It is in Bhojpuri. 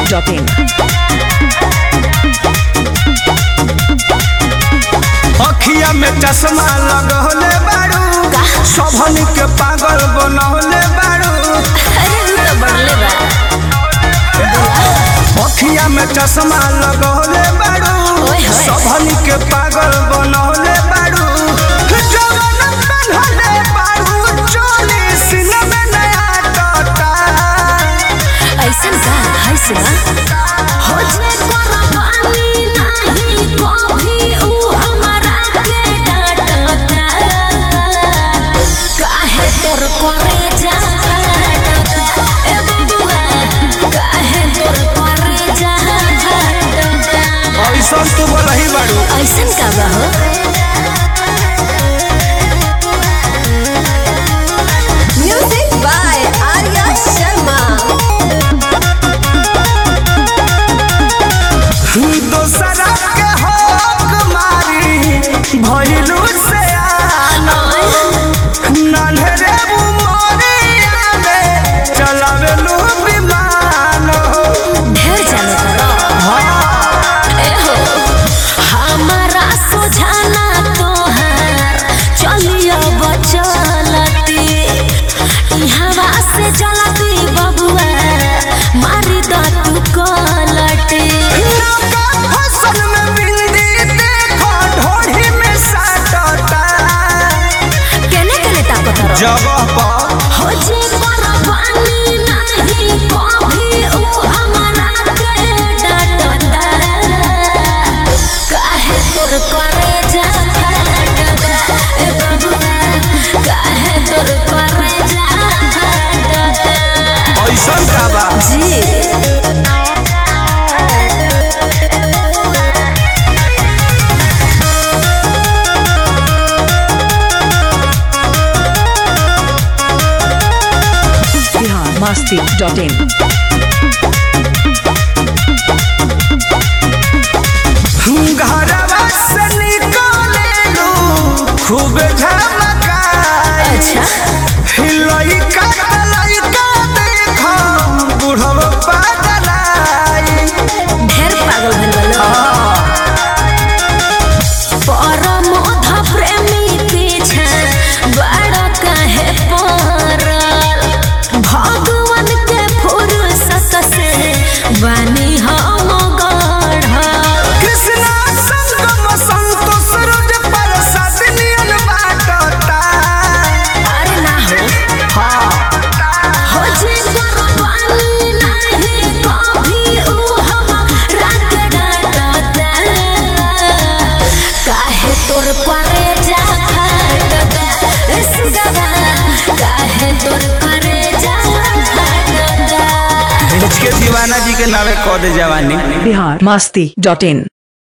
masti.in. अखिया में चश्मा लगौले बारू सबनी के पागल बनौले बारू अरे उ तो बढ़ले बा अखिया में चश्मा लगौले बारू ओए होए। सबनी के पागल बनौले बारू जवन बनौले बारू चोली सीने में नया टोटा ऐसन का है सुना हो जे कुर्बानी नहीं कभी उ हमारा के डांटता काहे तोर करे जा ए बबुआ काहे तोर करे जा ऐसा तू बोलही बारू ऐसन का बा हो म्यूजिक बाय आर्या शर्मा दोसरा के हक मारी भइलू से आना नन्हरे उमरिया में चलावेलू विमान ढेर जाने करो ए हो हमारा सुझाना तोहार चलियो बचलती इहवा से चलती बबुआ मारी द तू कलटी नौका फसल में बिंदी देखो ढोढ़ी में साटता केने केने ताकत रहो जगह पर हो जे कुर्बानी नहीं कभी उ हमारा के डांटता काहे तोर करे जा डांटता ए बबुआ काहे तोर करे जा डांटता ऐसा का बा जी Bihar masti.in. घरवा से निकलेलू खूब झमकाई अच्छा लइका लइका देखो बुढ़वा पागलाई ढेर पागल भइल बा परमोध प्रेमी पीछे बड़ काहे पड़ल भगवान के फुर्सत से बनी हम गढ़ल कृष्णा संगम संतोष रोज प्रसाद नियन बाटता अरे ना हो हो जे कुर्बानी नहीं कभी उ हमरा के डांटता काहे तोर करे जा खटता ए सुगवा काहे तोर करे जा खटता के दीवाना जी के नावे कह दे जवानी Bihar masti.in.